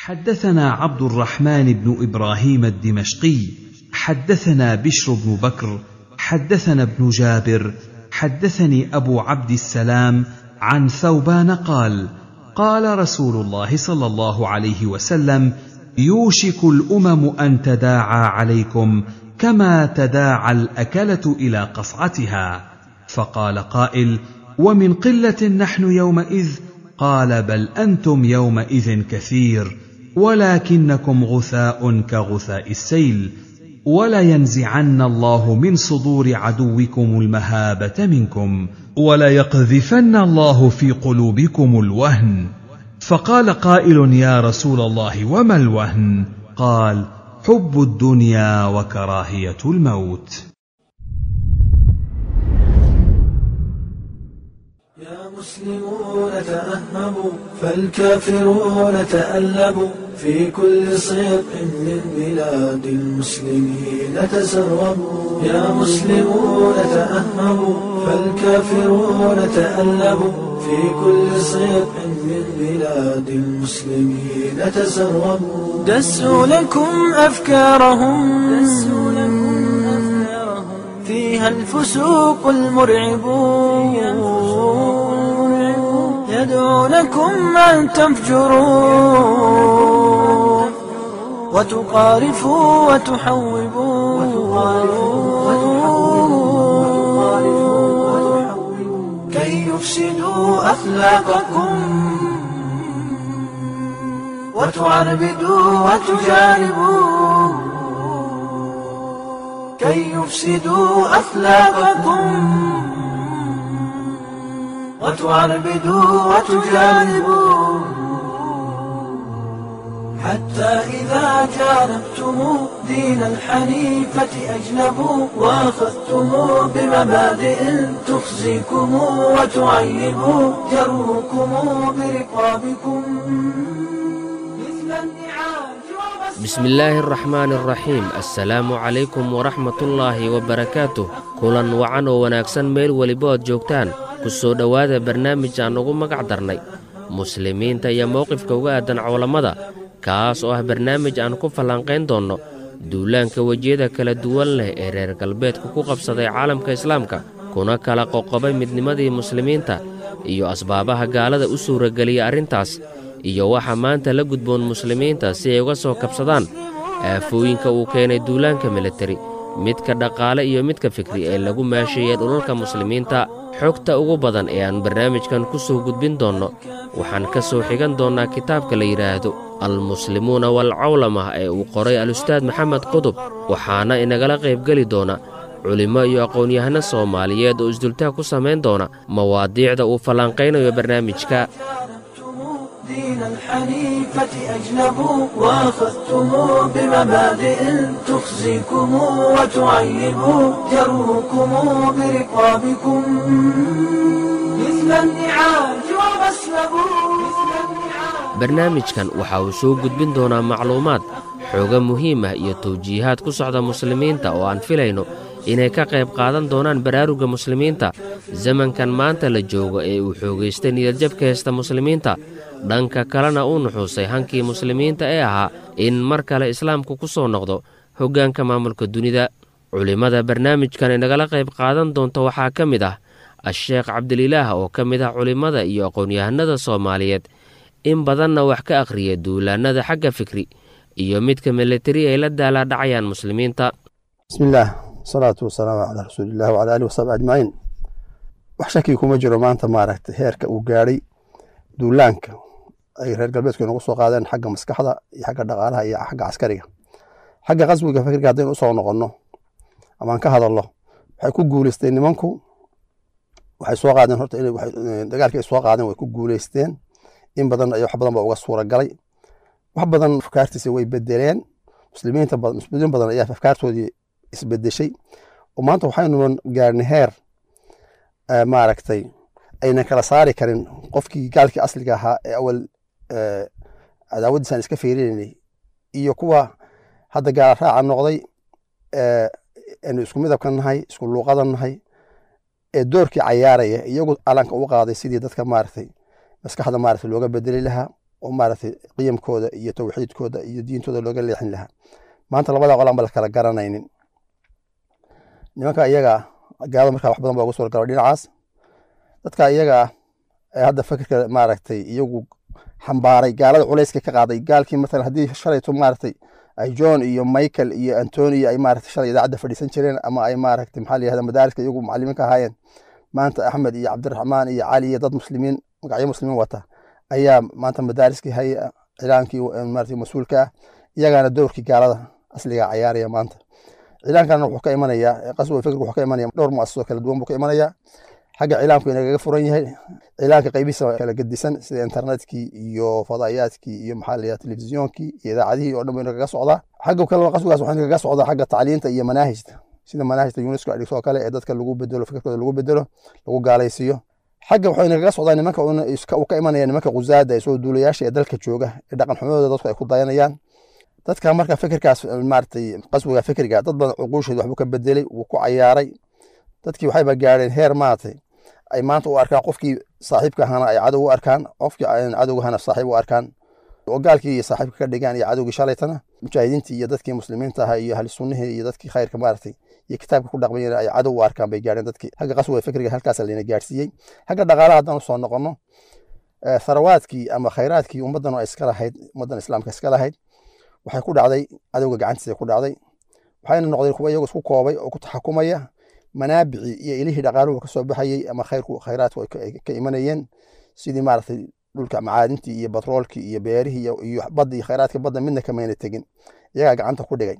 حدثنا عبد الرحمن بن ابراهيم الدمشقي حدثنا بشر بن بكر حدثنا ابن جابر حدثني ابو عبد السلام عن ثوبان قال قال رسول الله صلى الله عليه وسلم يوشك الامم ان تداعى عليكم كما تداعى الاكله الى قصعتها فقال قائل ومن قله نحن يومئذ قال بل انتم يومئذ كثير ولكنكم غثاء كغثاء السيل ولينزعن الله من صدور عدوكم المهابه منكم وليقذفن الله في قلوبكم الوهن فقال قائل يا رسول الله وما الوهن قال حب الدنيا وكراهيه الموت يا مسلمون تأهبوا فالكافرون تألبوا في كل صدق من بلاد المسلمين تسربوا يا مسلمون تأهبوا فالكافرون تألبوا في كل صدق من بلاد المسلمين تسربوا دسوا لكم أفكارهم دسوا لكم أفكارهم فيها الفسوق المرعبون يدعونكم أن تفجروا وتقارفوا وتحوبوا كي يفسدوا أخلاقكم وتعربدوا وتجانبوا كي يفسدوا أخلاقكم وتعربدوا وتجانبوا حتى إذا جانبتم دين الحنيفة أجنبوا وأخذتم بمبادئ تخزيكم وتعيب جروكم برقابكم مثل النعاج ومس بسم الله الرحمن الرحيم assalaamu calaykum waraxmatullaahi wabarakaatuh kulan wacan oo wanaagsan meel weliba ood joogtaan ku soo dhowaada barnaamij aan ugu magac darnay muslimiinta iyo mowqifka uga aadan cowlammada kaas oo ah barnaamij aan ku falanqayn doonno duulaanka wejiyada kala duwan leh ee reer galbeedku ku qabsaday caalamka islaamka kuna kala qoqobay midnimadii muslimiinta iyo asbaabaha gaalada u suurageliya arrintaas iyo waxa maanta la gudboon muslimiinta si ay uga soo kabsadaan aafooyinka uu keenay duulaanka militari midka dhaqaale iyo midka fikri ee lagu maasheeyey dhulalka muslimiinta xogta ugu badan ee aan barnaamijkan ku soo gudbin doonno waxaan ka soo xigan doonnaa kitaabka la yidhaahdo almuslimuuna walcawlamah ee uu qoray al-ustaad maxamed qudub waxaana inagala qaybgeli doona culimmo iyo aqoon-yahano soomaaliyeed oo isdultaag ku samayn doona mawaadiicda uu falanqaynayo barnaamijka دين الحنيفة أجنبوا وأخذتم بمبادئ تخزيكم وتعيب جروكم برقابكم مثل النعاج ومسلبوا مثل النعاج barnaamijkan waxa uu soo gudbin doonaa macluumaad xooga muhiim ah iyo tawjiihaad ku socda muslimiinta oo aan filayno inay ka qayb qaadan doonaan baraarugga muslimiinta zamankan maanta la joogo ee uu xoogaystay niyadjabka heysta muslimiinta dhanka kalena uu nuxuusay hankii muslimiinta ee ahaa in mar kale islaamku ku soo noqdo hoggaanka maamulka dunida culimmada barnaamijkan inagala qayb qaadan doonta waxaa ka mid ah a-sheekh cabdililaah oo ka mid ah culimmada iyo aqoon-yahanada soomaaliyeed in badanna wax ka akhriya duulaannada xagga fikri iyo midka militari ay la daalaadhacayaan muslimiinta bismi illaah wasalaatu wasalaamu calaa rasuuliillah wacala alihi wasaxbi ajmaciin wax shaki kuma jiro maanta maaragtay heerka uu gaadhay duulaanka ay reer galbeedku inagu soo qaadeen xagga maskaxda iyo xagga dhaqaalaha iyo xagga caskariga xagga qaswiga fikriga haddaynu usoo noqonno amaan ka hadalno waxay ku guuleysteen nimanku waxay soo qaadeen horta inay dagaalkii ay soo qaadeen way ku guuleysteen in badan iyo wax badan ba uga suura galay wax badan afkaartiisa way bedeleen muslimiinta muslimiin badan ayaa afkaartoodii isbedeshay oo maanta waxaynu gaarnay heer maaragtay aynan kala saari karin qofkii gaalkii asliga ahaa ee awal cadaawaddiisaan iska fiirinaynay iyo kuwa hadda gaala raaca noqday aynu isku midabka nahay isku luuqada nahay ee doorkii cayaaraya iyagu calanka u qaaday sidii dadka maaragtay maskaxda maaragtay looga bedeli lahaa oo maaragtay qiyamkooda iyo tawxiidkooda iyo diintooda looga leexin lahaa maanta labada qolaan ba la kala garanaynin nimanka iyaga gaalada markaa wax badan baa ugu suura galo dhinacaas dadka iyaga ee hadda fikirka maaragtay iyagu xambaaray gaalada culayska ka qaaday gaalkii matalan haddii shalayto maaragtay ay john iyo michael iyo antonio ay maaragtay shalay idaacadda fadhiisan jireen ama ay maaragtay maxaa la yihahda madaariska iyagu macallimiin ka ahaayeen maanta axmed iyo cabdiraxmaan iyo cali iyo dad muslimiin magacyo muslimiin wata ayaa maanta madaariskii haya cilaankii maaragtay mas-uulka ah iyagaana dowrkii gaalada asliga cayaaraya maanta cilaankana wuxuu ka imanayaa qaswa fikirku wuxuu ka imanaya dhowr muasasoo kala duwan buu ka imanayaa xagga cilaanku inagaga furan yahay cilaanka qaybihiisa kala gedisan sida internetkii iyo fadaayaadkii iyo maxaa la telefisiyoonkii iyo idaacadihii oo dhan buu inagaga socdaa xagga kale qaswigaas waxaa inagaga socdaa xagga tacliinta iyo manaahijta sida manaahijta unesco ay dhigto oo kale ee dadka lagu bedelo fikirkooda lagu bedelo lagu gaalaysiiyo xagga waxaa inagaga socdaa nimanka uu ka imanaya nimanka khuzaada ee soo duulayaasha ee dalka jooga ee dhaqan xumadooda dadku ay ku dayanayaan dadka marka fikirkaas maaragtay qaswiga fikriga dad badan cuquusheed waxbuu ka bedelay wuu ku cayaaray dadkii waxayba gaadheen heer maaragtay ay maanta u arkaan qofkii saaxiibka ahana ay cadow u arkaan qofkii cadowga ahana saaxiib u arkaan oo gaalkii saaxiibka ka dhigaan iyo cadowgii shalaytana mujaahidiintii iyo dadkii muslimiinta ahaa iyo ahli sunnihii iyo dadkii khayrka maaragtay iyo kitaabka ku dhaqmayeen ay cadow u arkaan bay gaadheen dadkii xagga qaswiga fikriga halkaas layna gaadhsiiyey xagga dhaqaalaha haddaan usoo noqono tharawaadkii ama khayraadkii ummaddan oo iska lahayd ummaddan islaamka iska lahayd waxay ku dhacday cadowga gacantiisa ku dhacday waxayna noqdeen kuwa iyagu isku koobay oo ku taxakumaya manaabicii iyo ilihii dhaqaaluhu ka soo baxayey ama khayrku khayraadku ay ka imanayeen sidii maaragtay dhulka macaadintii iyo batroolkii iyo beerihii iyo badda iyo khayraadka badda midna kamayna tegin iyagaa gacanta ku dhigay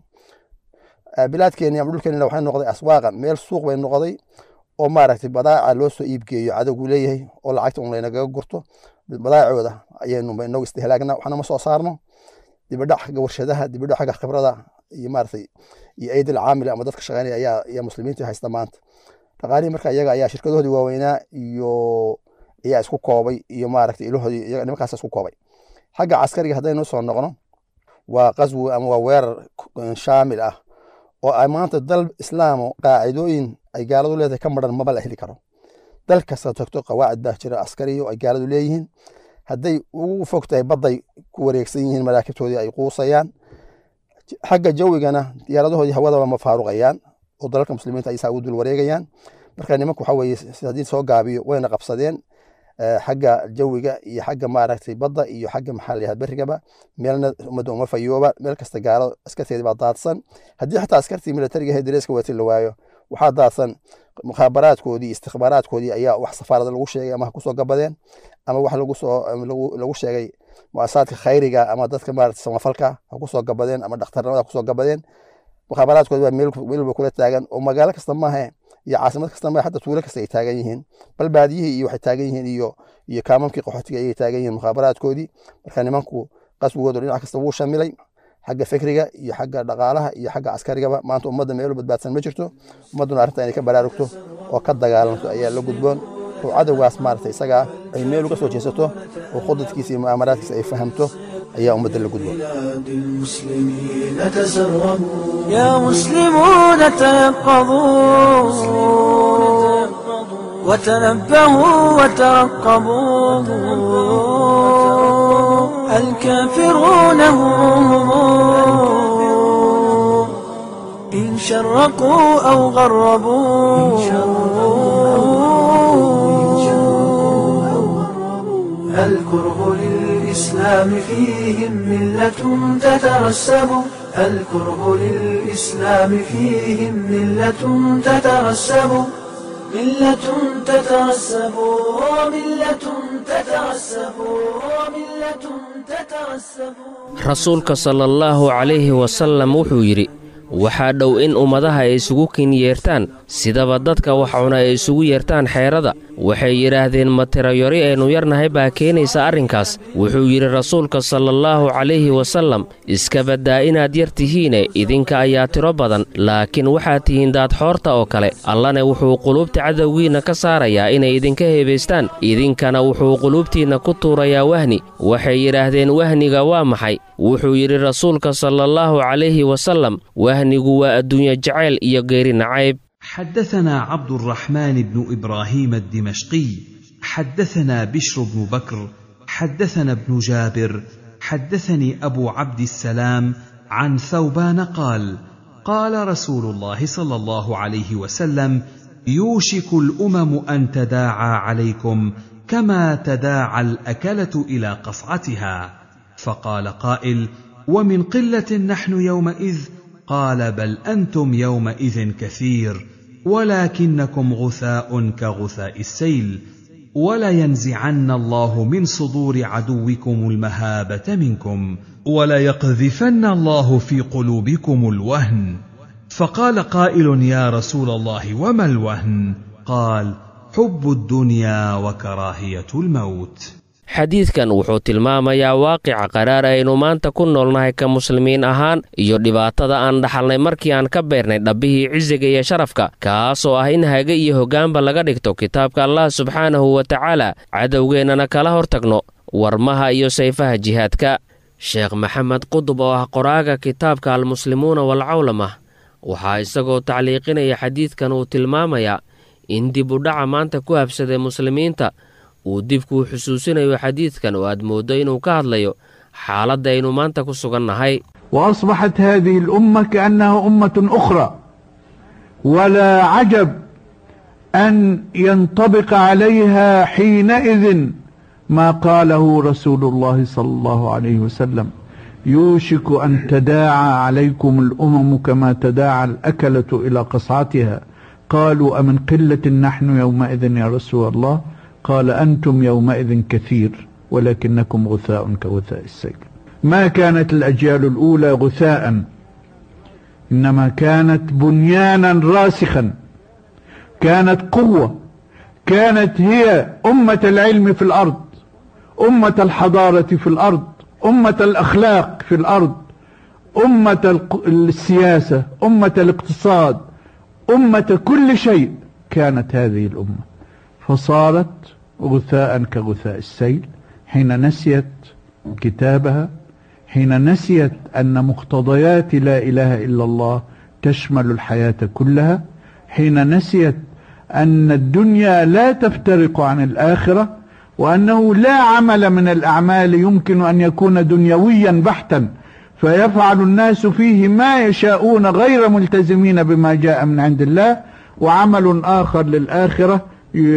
bilaadkeeni ama dhulkeenina waxay noqday aswaaqan meel suuq bay noqday oo maaragtay badaaca loo soo iibgeeyo cadowgu leeyahay oo lacagta un laynagaga gurto badaacooda ayaynu inagu istihlaagna waxna ma soo saarno dibadhac xagga warshadaha dibadhac xagga khibrada iyo maaragtay iyo aidil caamil ama dadka shaqeynaya ayaa ayaa muslimiinta haysta maanta dhaqaalihii marka iyaga ayaa shirkadahoodii waaweynaa iyo ayaa isku koobay iyo maaragtay ilahoodii iyaga nimankaas isku koobay xagga caskariga haddaynu soo noqono waa qaswi ama waa weerar shaamil ah oo ay maanta dal islaamo qaacidooyin ay gaaladu leedahay ka maran maba la heli karo dal kasta tagto qawaacid baa jira askariyo ay gaaladu leeyihiin hadday ugu fog tahay badday ku wareegsan yihiin maraakibtoodii ay quusayaan xagga jawigana diyaaradahoodii hawadaba ma faaruqayaan oo dalalka muslimiinta ay saa ugu dul wareegayaan marka nimanku waxa weeye haddii soo gaabiyo wayna qabsadeen xagga jawiga iyo xagga maaragtay badda iyo xagga maxaa layaha berrigaba meelna ummadda uma fayooba meel kasta gaalo askarteedii baa daadsan haddii xataa askartii militariga ahayd dareeska wati la waayo waxaa daadsan mukhaabaraadkoodii istikbaaraadkoodii ayaa wax safaarada lagu sheegay ama ha kusoo gabadeen ama wax lagu soo lagu sheegay muasasaadka khayriga ama dadka maarata samafalka ha kusoo gabadeen ama dhakhtarnimada ha kusoo gabadeen mukhaabaraadkoodi baa meel walba kula taagan oo magaalo kasta maahe iyo caasimad kasta maahe xataa tuulo kasta ay taagan yihiin bal baadiyihii iyo waxay taagan yihiin iyo iyo kaamamkii qaxootiga ayay taagan yihiin mukhaabaraadkoodii marka nimanku qaswigoodu dhinac kasta wuu shamilay xagga fikriga iyo xagga dhaqaalaha iyo xagga caskarigaba maanta ummadda meelo badbaadsan ma jirto ummadduna arrinta inay ka baraarugto oo ka dagaalanto ayaa la gudboon oo cadowgaas maaragtay isagaa ay meel uga soo jeesato oo khudadkiisa iyo mu'aamaraadkiisa ay fahamto ayaa ummadda la gudboon يا مسلمون تيقظوا وتنبهوا وترقبوا الكافرون هم إن شرقوا أو غربوا الكره للإسلام فيهم ملة تترسب الكره للإسلام فيهم ملة تترسب ملة تترسب ملة تترسب ملة تترسب rasuulka sala allaahu calayhi wasallam wuxuu yidhi waxaa dhow in ummadaha ay isugu kin yeertaan sidaba dadka wax cuna ay isugu yeertaan xeerada waxay yidhaahdeen ma tirayori aynu yarnahay baa keenaysa arrinkaas wuxuu yidhi rasuulka salallaahu calayhi wasallam iska baddaa inaad yar tihiine idinka ayaa tiro badan laakiin waxaad tihiin daadxoorta oo kale allana wuxuu quluubta cadowgiinna ka saarayaa inay idinka heebaystaan idinkana wuxuu quluubtiinna ku tuurayaa wahni waxay yidhaahdeen wahniga waa maxay wuxuu yidhi rasuulka salallaahu calayhi wasallam wahnigu waa adduunye jacayl iyo geeri nacayb حدثنا عبد الرحمن بن ابراهيم الدمشقي حدثنا بشر بن بكر حدثنا ابن جابر حدثني ابو عبد السلام عن ثوبان قال قال رسول الله صلى الله عليه وسلم يوشك الامم ان تداعى عليكم كما تداعى الاكله الى قصعتها فقال قائل ومن قله نحن يومئذ قال بل انتم يومئذ كثير ولكنكم غثاء كغثاء السيل ولينزعن الله من صدور عدوكم المهابه منكم وليقذفن الله في قلوبكم الوهن فقال قائل يا رسول الله وما الوهن قال حب الدنيا وكراهيه الموت xadiidkan wuxuu tilmaamayaa waaqica qaraar aynu maanta ku noolnahay ka muslimiin ahaan iyo dhibaatada aan dhaxalnay markii aan ka beernay dhabbihii cisiga iyo sharafka kaasoo ah in hage iyo hoggaanba laga dhigto kitaabka allah subxaanahu wa tacaala cadowgeennana kala hortagno warmaha iyo sayfaha jihaadka sheekh maxamed qudub oo ah qoraaga kitaabka almuslimuuna walcawlama waxaa isagoo tacliiqinaya xadiidkan uu tilmaamayaa in dib u dhaca maanta ku habsaday muslimiinta uu dibkuu xusuusinayo xadiidkan oo aad mooddo inuu ka hadlayo xaaladda aynu maanta ku sugannahay وأصبحت هذه الأمة كأنها أمة أخرى ولا عجب أن ينطبق عليها حينئذ ما قاله رسول الله صلى الله عليه وسلم يوشك أن تداعى عليكم الأمم كما تداعى الأكلة إلى قصعتها قالوا أمن قلة نحن يومئذ يا رسول الله قال أنتم يومئذ كثير ولكنكم غثاء كغثاء السيل ما كانت الأجيال الأولى غثاء إنما كانت بنيانا راسخا كانت قوة كانت هي أمة العلم في الأرض أمة الحضارة في الأرض أمة الأخلاق في الأرض أمة السياسة أمة الاقتصاد أمة كل شيء كانت هذه الأمة فصارت غثاء كغثاء السيل حين نسيت كتابها حين نسيت أن مقتضيات لا إله إلا الله تشمل الحياة كلها حين نسيت أن الدنيا لا تفترق عن الآخرة وأنه لا عمل من الأعمال يمكن أن يكون دنيويا بحتا فيفعل الناس فيه ما يشاءون غير ملتزمين بما جاء من عند الله وعمل آخر للآخرة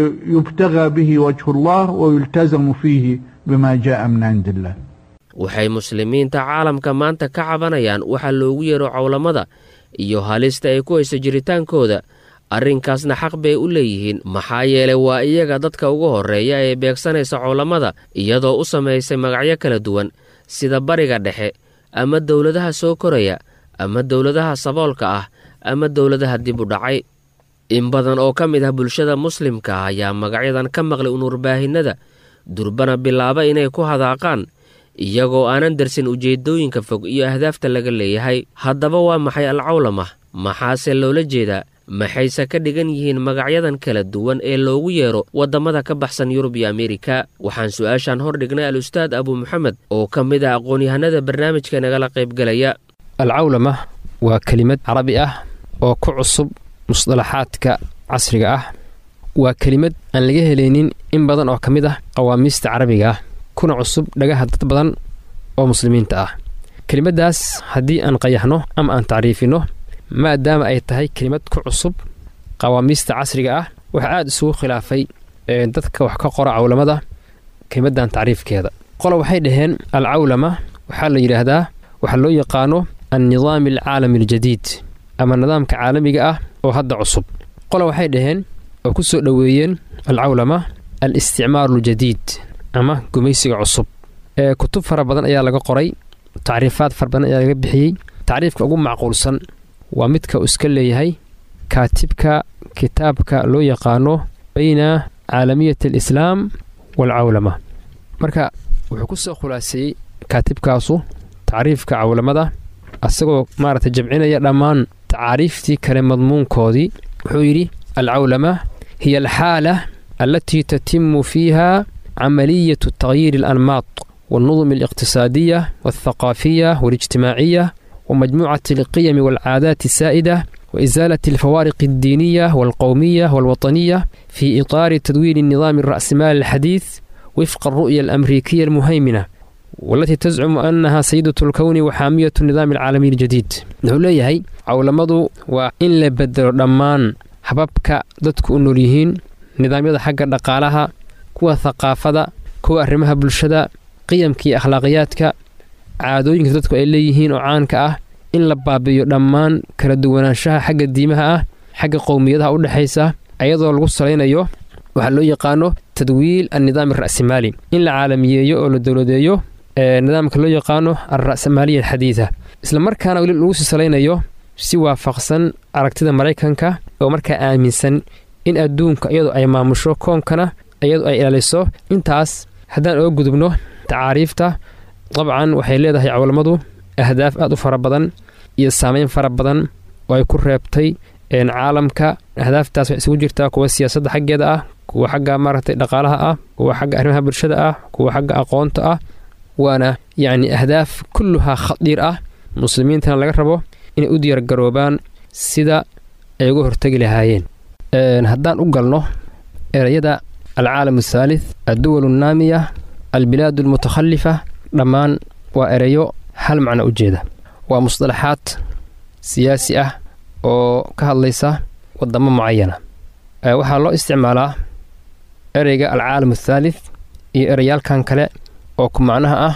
يبتغى به وجه الله ويلتزم فيه بما جاء من عند الله waxay muslimiinta caalamka maanta ka cabanayaan waxa loogu yeero cowlamada iyo halista ay ku hayso jiritaankooda arrinkaasna xaq bay u leeyihiin maxaa yeelay waa iyaga dadka ugu horreeya ee beegsanaysa cowlamada iyadoo u samaysay magacyo kala duwan sida bariga dhexe ama dowladaha soo koraya ama dowladaha saboolka ah ama dowladaha dib u dhacay in badan oo ka mid ah bulshada muslimka ah ayaa magacyadan ka maqlay unurbaahinada durbana bilaaba inay ku hadaaqaan iyagoo aanan darsin ujeeddooyinka fog iyo ahdaafta laga leeyahay haddaba waa maxay alcawlama maxaase loola jeedaa maxayse ka dhigan yihiin magacyadan kala duwan ee loogu yeero waddamada ka baxsan yurub iyo ameerika waxaan su-aashaan hor dhignay al-ustaad abu moxamed oo ka mid ah aqoon-yahanada barnaamijka nagala qaybgelaya alcawlama waa kelimad carabi ah oo ku cusub musdalaxaadka casriga ah waa kelimad aan laga helaynin in badan oo ka mid ah qawaamiista carabiga ah kuna cusub dhagaha dad badan oo muslimiinta ah kelimaddaas haddii aan qayaxno ama aan tacriifinno maadaama ay tahay kelimad ku cusub qawaamiista casriga ah waxaa aada isugu khilaafay dadka wax ka qora cawlamada kelimaddan tacriifkeeda qola waxay dhaheen alcawlama waxaa la yidhaahdaa waxaa loo yaqaano annidaami alcaalami aljadiid ama nidaamka caalamiga ah oo hadda cusub qola waxay dhaheen oo ku soo dhoweeyeen alcawlama al isticmaaru aljadiid ama gumaysiga cusub ee kutub fara badan ayaa laga qoray tacriifaad fara badan ayaa laga bixiyey tacriifka ugu macquulsan waa midka uu iska leeyahay kaatibka kitaabka loo yaqaano bayna caalamiyat alislaam waalcawlama marka wuxuu ku soo khulaaseeyey kaatibkaasu tacriifka cawlamada asagoo maaragtay jamcinaya dhammaan tacaariiftii kale madmuunkoodii wuxuu yidhi alcawlama hiya alxaala alatii tatimu fiiha camaliyatu tagyiiri alanmaad والنظم الاقتصادية والثقافية والاجتماعية ومجموعة القيم والعادات السائدة وإزالة الفوارق الدينية والقومية والوطنية في إطار تدوير النظام الرأسمالي الحديث wifqa aru'ya alamriikiya almuhaymina walatii tascumu annahaa sayidatu lkowni wa xaamiyatu nidaami alcaalamiy aljadiid wuxuu leeyahay cawlamadu waa in la bedelo dhammaan hababka dadku u nool yihiin nidaamyada xagga dhaqaalaha kuwa thaqaafada kuwa arrimaha bulshada qiyamka iyo akhlaaqiyaadka caadooyinka dadku ay leeyihiin oo caanka ah in la baabi'iyo dhammaan kala duwanaanshaha xagga diimaha ah xagga qowmiyadaha u dhexaysa ayadoo lagu salaynayo waxaa loo yaqaano tadwiil annidaam ara'simaali in la caalamiyeeyo oo la dowladeeyo nidaamka loo yaqaano alra'samaaliya alxadiida isla markaana weli lagu sii salaynayo si waafaqsan aragtida maraykanka oo markaa aaminsan in adduunka iyadoo ay maamusho koonkana iyadoo ay ilaaliso intaas haddaan oga gudubno tacaariifta dabcan waxay leedahay cawlamadu ahdaaf aad u fara badan iyo saameyn fara badan oo ay ku reebtay caalamka ahdaaftaas waxay isugu jirtaa kuwa siyaasadda xaggeeda ah kuwa xagga maaragtay dhaqaalaha ah kuwa xagga arrimaha bulshada ah kuwa xagga aqoonta ah waana yacni ahdaaf kulluhaa khadiir ah muslimiintana laga rabo inay u diyaargaroobaan sida ay uga hortegi lahaayeen haddaan u galno ereyada alcaalam athaalith adduwal annaamiya albilaad almutakhalifa dhammaan waa ereyo hal macno u jeeda waa musطalaxaad siyaasi ah oo ka hadlaysa wadamo mucayana waxaa loo isticmaalaa ereyga alcaalam athaalith iyo ereyaalkan kale oo ku macnaha ah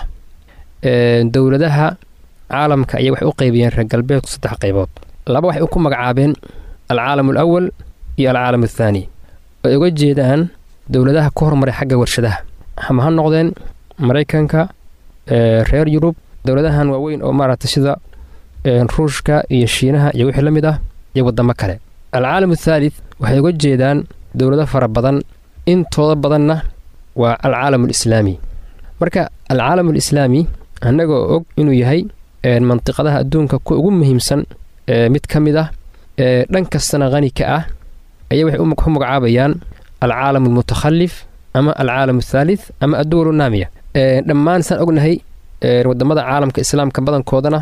dowladaha caalamka ayay waxay u qaybiyeen reer galbeedku saddex qaybood laba waxay ku magacaabeen alcaalam alawal iyo alcaalam athaani ay uga jeedaan dowladaha ka hormaray xagga warshadaha ama ha noqdeen maraykanka reer yurub dowladahan waaweyn oo maaragtay sida ruushka iyo shiinaha iyo wixii la mid ah iyo waddamo kale alcaalam athaalith waxay uga jeedaan dowlado fara badan intooda badanna waa alcaalam alislaami marka alcaalam alislaami annagoo og inuu yahay mandiqadaha adduunka kuwa ugu muhiimsan mid ka mid ah dhan kastana qani ka ah ayay waxay ku magacaabayaan alcaalam almutakhallif ama alcaalam athaalith ama adduwal naamiya dhammaan saan ognahay wadamada caalamka islaamka badankoodana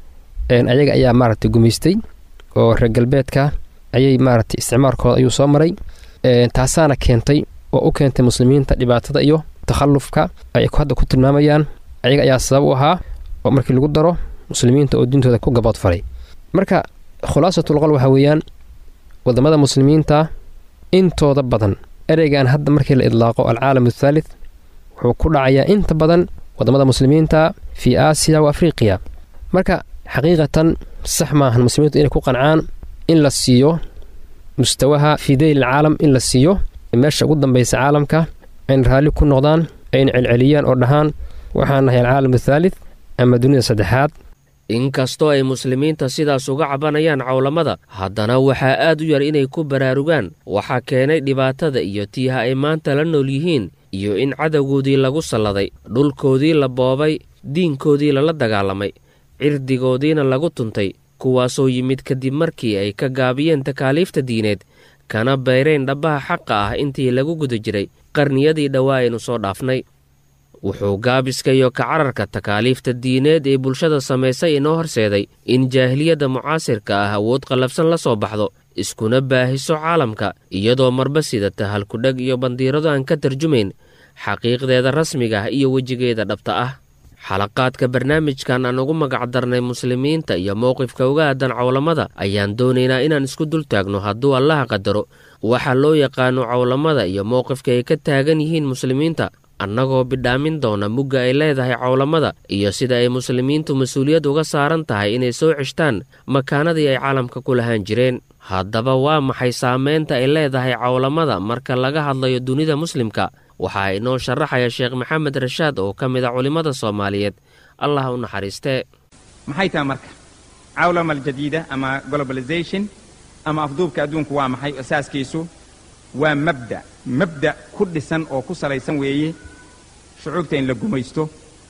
ayaga ayaa maaragtay gumaystay oo reer galbeedka ayay maaragtay isticmaalkooda ayuu soo maray taasaana keentay oo u keentay muslimiinta dhibaatada iyo takhallufka ay hadda ku tilmaamayaan ayaga ayaa sabab u ahaa oo markii lagu daro muslimiinta oo diintooda ku gaboodfalay marka khulaasatulqol waxaa weeyaan wadamada muslimiinta intooda badan ereygan hadda markii la idlaaqo alcaalam athaalith wuxuu ku dhacayaa inta badan wadamada muslimiinta fii aasiya wa afriqiya marka xaqiiqatan sax maahan muslimiintu inay ku qancaan in la siiyo mustawaha fii dayl alcaalam in la siiyo meesha ugu dambaysa caalamka ayna raalli ku noqdaan ayna celceliyaan oo dhahaan waxaan nahay alcaalam athaalith ama dunida saddexaad inkastoo ay muslimiinta sidaas uga cabanayaan cawlamada haddana waxaa aad u yar inay ku baraarugaan waxaa keenay dhibaatada iyo tiiha ay maanta la nool yihiin iyo in cadowgoodii lagu salladay dhulkoodii la boobay diinkoodii lala dagaalamay cirdigoodiina lagu tuntay kuwaasoo yimid kadib markii ay ka gaabiyeen takaaliifta diineed kana bayreen dhabbaha xaqa ah intii lagu guda jiray qarniyadii dhowaa aynu soo dhaafnay wuxuu gaabiska iyo kacararka takaaliifta diineed ee bulshada samaysay inoo horseeday in jaahiliyadda mucaasirka ah awood qallafsan la soo baxdo iskuna baahiso caalamka iyadoo marba sidata halkudheg iyo bandiirado aan ka tarjumayn xaqiiqdeeda rasmiga ah iyo wejigeeda dhabta ah xalaqaadka barnaamijkan aan ugu magacdarnay muslimiinta iyo mowqifka uga aadan cawlamada ayaan doonaynaa inaan isku dul taagno hadduu allaha qadaro waxaa loo yaqaano cawlamada iyo mowqifka ay ka taagan yihiin muslimiinta annagoo bidhaamin doona mugga ay leedahay cawlamada iyo sida ay muslimiintu mas-uuliyad uga saaran tahay inay soo ceshtaan makaanadii ay caalamka ku lahaan jireen haddaba waa maxay saameynta ay leedahay cawlamada marka laga hadlayo dunida muslimka waxaa inoo sharaxaya sheekh maxamed rashaad oo ka mid a culimmada soomaaliyeed allah u naxariistee maxay tahay marka cawlama aljadiida ama globalization ama afduubka adduunku waa maxay asaaskiisu waa mabda mabda ku dhisan oo ku salaysan weeye shucuubta in la gumaysto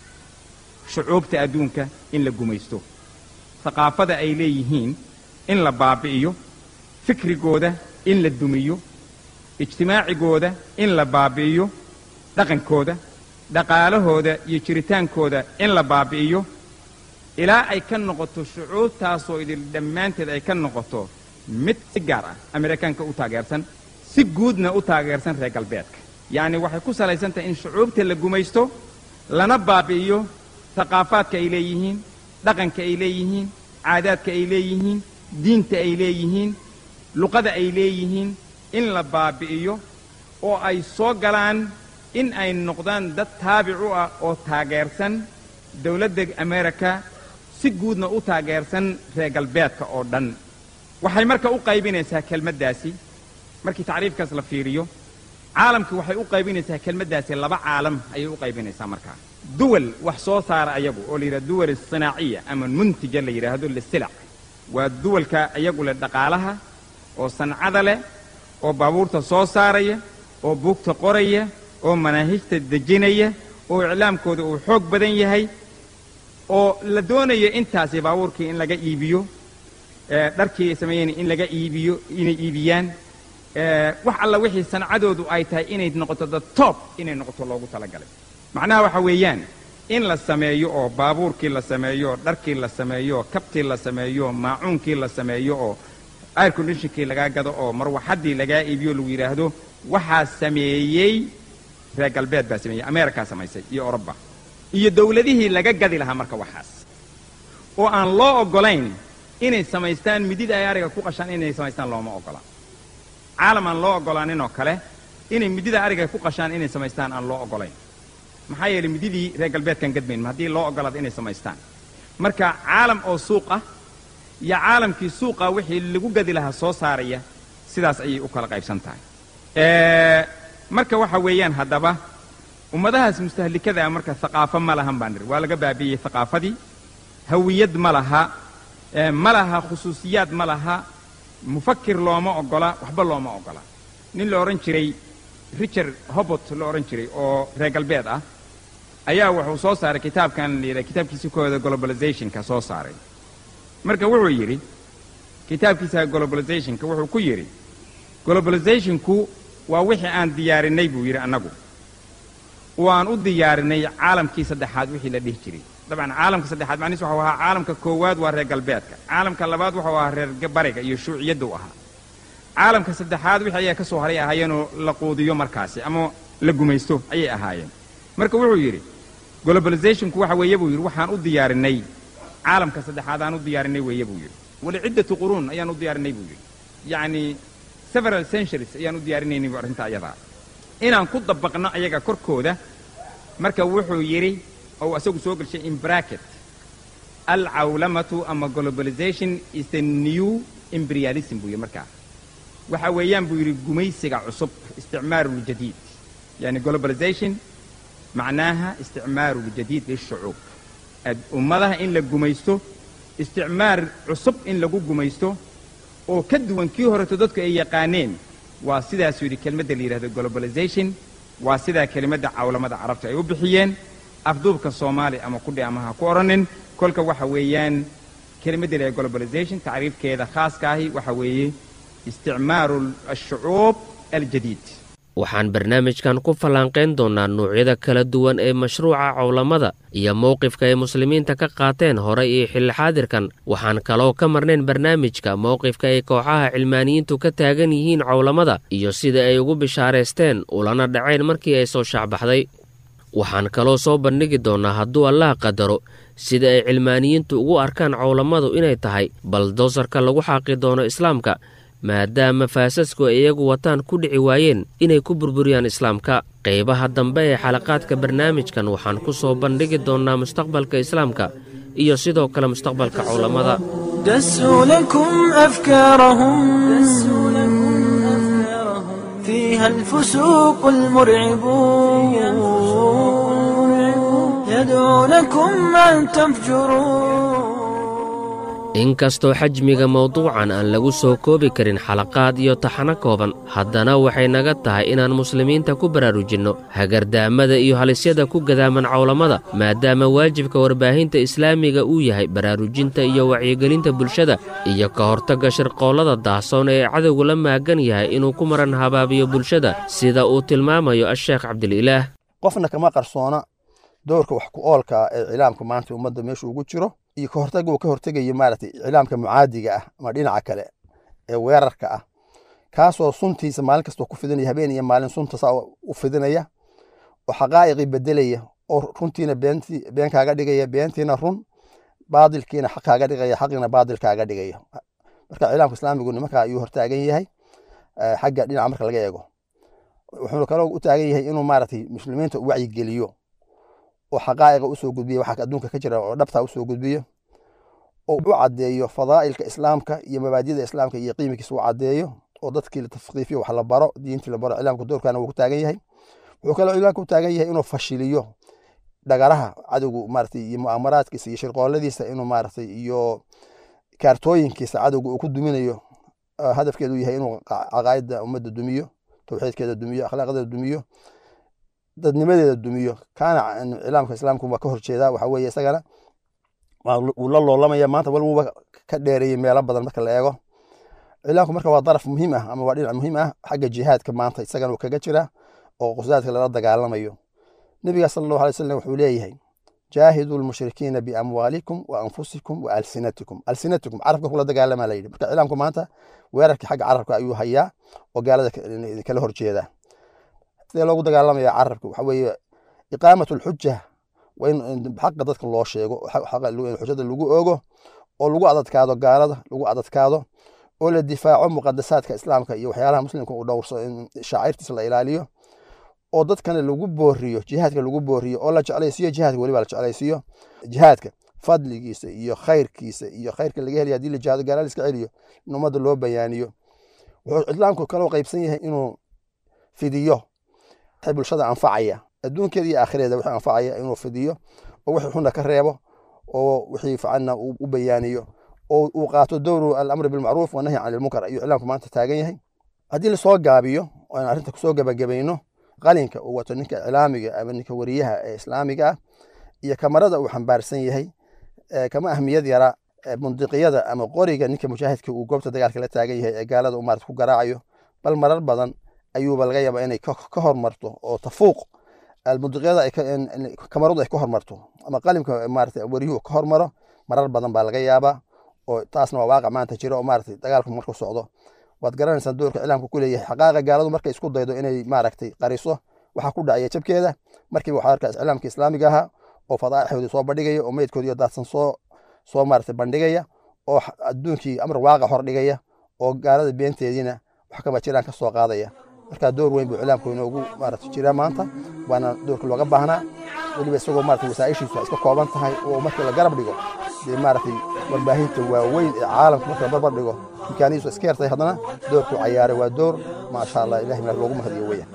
shucuubta adduunka in la gumaysto haqaafada ay leeyihiin in la baabi'iyo fikrigooda in la dumiyo ijtimaacigooda in la baabi'iyo dhaqankooda dhaqaalahooda iyo jiritaankooda in la baabi'iyo ilaa ay ka noqoto shucuubtaasoo idil dhammaanteed ay ka noqoto mid si gaar ah amerikaanka u taageersan si guudna u taageersan reer galbeedka yacni waxay ku salaysan tahay in shucuubta la gumaysto lana baabi'iyo thaqaafaadka ay leeyihiin dhaqanka ay leeyihiin caadaadka ay leeyihiin diinta ay leeyihiin luqada ay leeyihiin in la baabi'iyo oo ay soo galaan in ay noqdaan dad taabic u ah oo taageersan dowladda amerika si guudna u taageersan reer galbeedka oo dhan waxay marka u qaybinaysaa kelmaddaasi markii tacriifkaas la fiiriyo caalamka waxay u qaybinaysaa kelmaddaasi laba caalam ayay u qaybinaysaa markaa duwal wax soo saara ayagu oo la yidhahdo duwal sinaaciya ama muntija la yidhaahdo lisilac waa duwalka iyagu leh dhaqaalaha oo sancada leh oo baabuurta soo saaraya oo buugta qoraya oo manaahijta dejinaya oo iclaamkooda uu xoog badan yahay oo la doonayo intaasi baabuurkii in laga iibiyo dharkii ay sameeyeen in laga iibiyo inay iibiyaan wax alla wixii sancadoodu ay tahay inay noqoto the top inay noqoto loogu talagalay macnaha waxa weeyaan in la sameeyo oo baabuurkii la sameeyo oo dharkii la sameeyo oo kabtii la sameeyo oo maacuunkii la sameeyo oo air conditionkii lagaa gado oo marwaxaddii lagaa iibiyo lagu yidhaahdo waxaa sameeyey reer galbeed baa sameeyey ameerikaa samaysay iyo oroba iyo dawladihii laga gadi lahaa marka waxaas oo aan loo oggolayn inay samaystaan midida ay ariga ku qashaan inay samaystaan looma oggola caalam aan loo oggolaanin oo kale inay midida ariga ku qashaan inay samaystaan aan loo oggolayn maxaa yeelay mididii reer galbeedkan gadmayn haddii loo oggolaado inay samaystaan marka caalam oo suuq ah iyo caalamkii suuqa wixii lagu gadi lahaa soo saaraya sidaas ayay u kala qaybsan tahay marka waxa weeyaan haddaba ummadahaas mustahlikada ah marka haqaafo ma lahan baan niri waa laga baabi'iyey haqaafadii hawiyad ma laha ma laha khusuusiyaad ma laha mufakir looma oggola waxba looma oggola nin la odhan jiray richard hobot la odhan jiray oo reer galbeed ah ayaa wuxuu soo saaray kitaabkan la yidhaha kitaabkiisa kooda globalizationka soo saaray marka wuxuu yidhi kitaabkiisa globalizationka wuxuu ku yidhi globalizationku waa wixii aan diyaarinay buu yidhi annagu oo aan u diyaarinay caalamkii saddexaad wixii la dhihi jiray dabcan caalamka saddexaad macnihiis waxau ahaa caalamka koowaad waa reer galbeedka caalamka labaad waxau ahaa reer bariga iyo shuuciyadda u ahaa caalamka saddexaad wixii ayaa ka soo haray ahaayeenoo la quudiyo markaasi ama la gumaysto ayay ahaayeen marka wuxuu yidhi globalizationku waxa weeye buu yidhi waxaan u diyaarinay caalamka saddexaad aan u diyaarinay weeye buu yidhi wali ciddatu quruun ayaan u diyaarinay buu yidhi yacni several centuries ayaan u diyaarinaynay bu arrinta ayadaa inaan ku dabaqno ayaga korkooda marka wuxuu yidhi ou asagu soo gelshay in bracket alcawlamatu ama globalization is the new imperialism buu yidhi markaa waxa weeyaan buu yidhi gumaysiga cusub isticmaaruljadiid yani globalization macnaaha isticmaaruljadiid lishucuub ummadaha in la gumaysto isticmaar cusub in lagu gumaysto oo ka duwan kii horeto dadku ay yaqaaneen waa sidaasuu yidhi kelmadda la yidhahdo globalization waa sidaa kelimadda cawlamada carabta ay u bixiyeen afduubka soomaali ama kudhi ama ha ku odhanin kolka waxa weeyaan kelimadda la globalization tacriifkeeda khaaska ahi waxa weeye isticmaaru ashucuub aljadiid waxaan barnaamijkan ku fallaanqayn doonnaa nuucyada kala duwan ee mashruuca cawlamada iyo mowqifka ay muslimiinta ka qaateen horay iyo xilli-xaadirkan waxaan kaloo ka marnayn barnaamijka mowqifka ay kooxaha cilmaaniyiintu ka taagan yihiin cawlamada iyo sida ay ugu bishaaraysteen ulana dhaceen markii ay soo shaacbaxday waxaan kaloo soo bandhigi doonnaa hadduu allaha qadaro sida ay cilmaaniyiintu ugu arkaan cawlamadu inay tahay baldoosarka lagu xaaqi doono islaamka maadaama faasasku ay iyagu wataan ku dhici waayeen inay ku burburiyaan islaamka qaybaha dambe ee xalaqaadka barnaamijkan waxaan ku soo bandhigi doonnaa mustaqbalka islaamka iyo sidoo kale mustaqbalka cawlamada دسوا لكم أفكارهم فيها الفسوق المرعب يدعونكم أن تفجروا inkastoo xajmiga mawduucan aan lagu soo koobi karin xalaqaad iyo taxano kooban haddana waxay naga tahay inaan muslimiinta ku baraarujinno hagardaamada iyo halisyada ku gadaaman cawlamada maadaama waajibka warbaahinta islaamiga uu yahay baraarujinta iyo wacyigelinta bulshada iyo ka hortagga shirqoollada daahsoon ee cadowgu la maagan yahay inuu ku maran habaabiyo bulshada sida uu tilmaamayo asheekh cabdililaah qofna kama qarsoona doorka wax ku oolka ah ee cilaamka maanta ummadda meesha ugu jiro iyo ka hortagga uu ka hortegayo maaragtay iclaamka mucaadiga ah ama dhinaca kale ee weerarka ah kaasoo suntiisa maalin kastoo ku fidinaya habeen iyo maalin sunta saa u fidinaya oo xaqaa'iqii bedelaya oo runtiina beentii been kaaga dhigaya beentiina run baadilkiina xaq kaaga dhigaya xaqiina baadil kaaga dhigaya marka cilaamka islaamigu nimanka ayuu hortaagan yahay xagga dhinaca marka laga eego wuxuuna kaloo u taagan yahay inuu maaragtay muslimiinta wacyigeliyo oo xaqaa'iqa usoo gudbiyo waxa adduunka ka jira oo dhabta usoo gudbiyo oo u caddeeyo fadaa'ilka islaamka iyo mabaadida islaamka iyo qiimikiisa u caddeeyo oo dadkii la tafqiifiyo wax la baro diintii la baro cilaamka doorkana wuu ku taagan yahay wuxuu kaloo cilaamka u taagan yahay inuu fashiliyo dhagaraha cadowgu maaragtay iyo mu'amaraadkiisa iyo shirqooladiisa inuu maaragtay iyo kaartooyinkiisa cadowga uu ku duminayo hadafkeedu yahay inuu caqaayadda ummadda dumiyo tawxiidkeeda dumiyo akhlaaqdeeda dumiyo dadnimadeeda dumiyo kaana cilaamka islaamku waa ka horjeedaa waxa weeye isagana wuu la loolamaya maanta wal wuuba ka dheereeyey meelo badan marka la eego cilaamku marka waa daraf muhiim ah ama waa dhinac muhiim ah xagga jihaadka maanta isagana uu kaga jira oo qusaadka lala dagaalamayo nebiga sala allahu alay wasalam wuxuu leeyahay jaahidu lmushrikiina biamwaalikum wa anfusikum wa alsinatikum alsinatikum carabka kula dagaalamaa la yidhi marka cilaamku maanta weerarkii xagga carabka ayuu hayaa oo gaalada kala horjeeda sidee loogu dagaalamaya carabka waxa weeye iqaamat lxuja waa in xaqa dadka loo sheego xujada lagu ogo oo lagu adadkaado gaalada lagu adadkaado oo la difaaco muqadasaadka islaamka iyo waxyaalaha muslimka uu dhowrso in shaacirtiisa la ilaaliyo oo dadkana lagu booriyo jihaadka lagu booriyo oo la jeclaysiiyo jihaadka weliba la jeclaysiiyo jihaadka fadligiisa iyo khayrkiisa iyo khayrka laga helaya hadii la jihaado gaala la iska celiyo in ummadda loo bayaaniyo wuxuu islaamku kaloo qaybsan yahay inuu fidiyo waxay bulshada anfacaya adduunkeeda iyo aakhireeda wixii anfacaya inuu fidiyo oo wixii xunna ka reebo oo wixii ficanna u bayaaniyo oo uu qaato dowru alamri bilmacruuf wanahyi can ilmunkar ayuu islaamku maanta taagan yahay haddii lasoo gaabiyo oo aan arrinta kusoo gabagabayno qalinka uu wato ninka iclaamiga ama ninka wariyaha ee islaamiga ah iyo kamarada uu xambaarsan yahay kama ahmiyad yara mundiqiyada ama qoriga ninka mujaahidka uu goobta dagaalka la taagan yahay ee gaalada uu maarata ku garaacayo bal marar badan ayuuba laga yaabaa inay ka hormarto oo tafuuq mundiqiyada kamaradu ay ka hormarto ama qalimka maarata wariyuhu ka hormaro marar badan baa laga yaabaa oo taasna waa waaqic maanta jira oo maarata dagaalku markuu socdo waad garanaysaan doorka iclaamka ku leeyahay xaqaaqa gaaladu markay isku daydo inay maaragtay qariso waxaa ku dhacaya jabkeeda markiiba waxaa arkaa iclaamka islaamiga ahaa oo fadaa'ixoodii soo bandhigaya oo meydkoodii daadsan soo soo maaragtay bandhigaya oo adduunkii amar waaqic hor dhigaya oo gaalada beenteediina wax kaba jiraan ka soo qaadaya marka door weyn buu iclaamku inoogu maaragtay jira maanta waana doorka looga baahnaa weliba isagoo maaragtay wasaa'ishiisu ay iska kooban tahay oo markii la garab dhigo dee maaragtay warbaahinta waaweyn ee caalamka marka la barbar dhigo imkaanihiisu iska yartahay haddana doorku cayaaray waa door maasha allah ilahi meel loogu mahadiyo weeyaan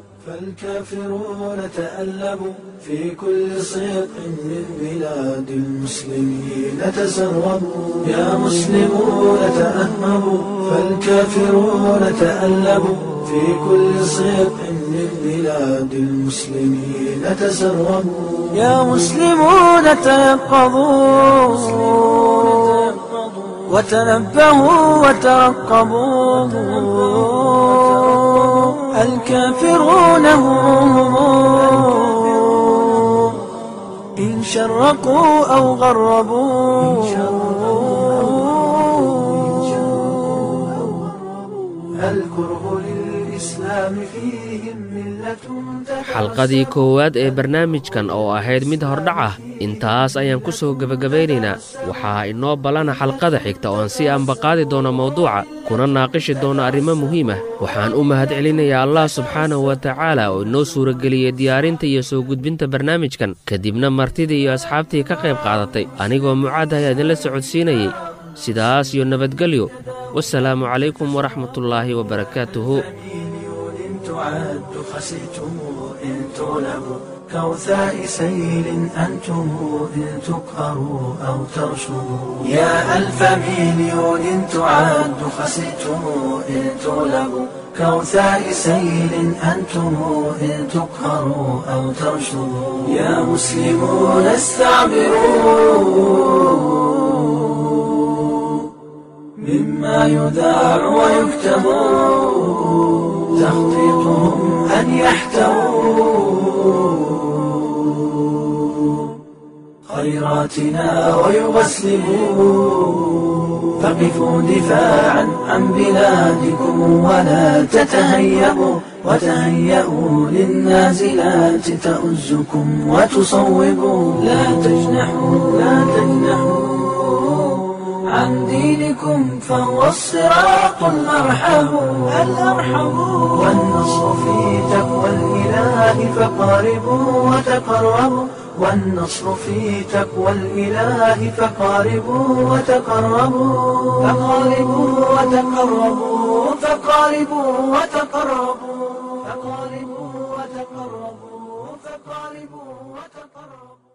فالكافرون تألبوا في كل صيق من بلاد المسلمين تسربوا يا مسلمون تأهبوا فالكافرون تألبوا في كل صيق من بلاد المسلمين تسربوا يا مسلمون تيقظوا وتنبهوا وترقبوا الكافرون هم إن شرقوا أو غربوا الكره للإسلام فيهم ملة xalqadii koowaad ee barnaamijkan oo ahayd mid hordhac ah intaas ayaan ku soo gebagabaynaynaa waxaa inoo ballana xalqada xigta oo aan si ambaqaadi doono mawduuca kuna naaqishi doono arrimo muhiim ah waxaan u mahadcelinayaa allah subxaanahu wa tacaala oo inoo suurageliyey diyaarinta iyo soo gudbinta barnaamijkan kadibna martidii iyo asxaabtii ka qayb qaadatay anigoo mucaad ayaa idinla socodsiinayey sidaas iyo nabadgelyo wasalaamu calaykum waraxmatullaahi wabarakaatuhu تعد خسئتم إن تغلبوا كوثاء سيل أنتم إن تقهروا أو ترشدوا يا ألف مليون تعد خسئتم إن تغلبوا كوثاء سيل أنتم إن تقهروا أو ترشدوا يا مسلمون استعبروا مما يذاع ويكتب تخطيطهم أن يحتووا خيرات عوراتنا ويغسلوا فقفوا دفاعا عن بلادكم ولا تتهيبوا وتهيئوا للنازلات تؤزكم وتصوبوا لا تجنحوا لا تجنحوا عن دينكم فهو الصراط الأرحم الأرحم والنصر في تقوى الإله فقاربوا وتقربوا والنصر في تقوى الإله فقاربوا وتقربوا فقاربوا وتقربوا فقاربوا وتقربوا فقاربوا وتقربوا فقاربوا وتقربوا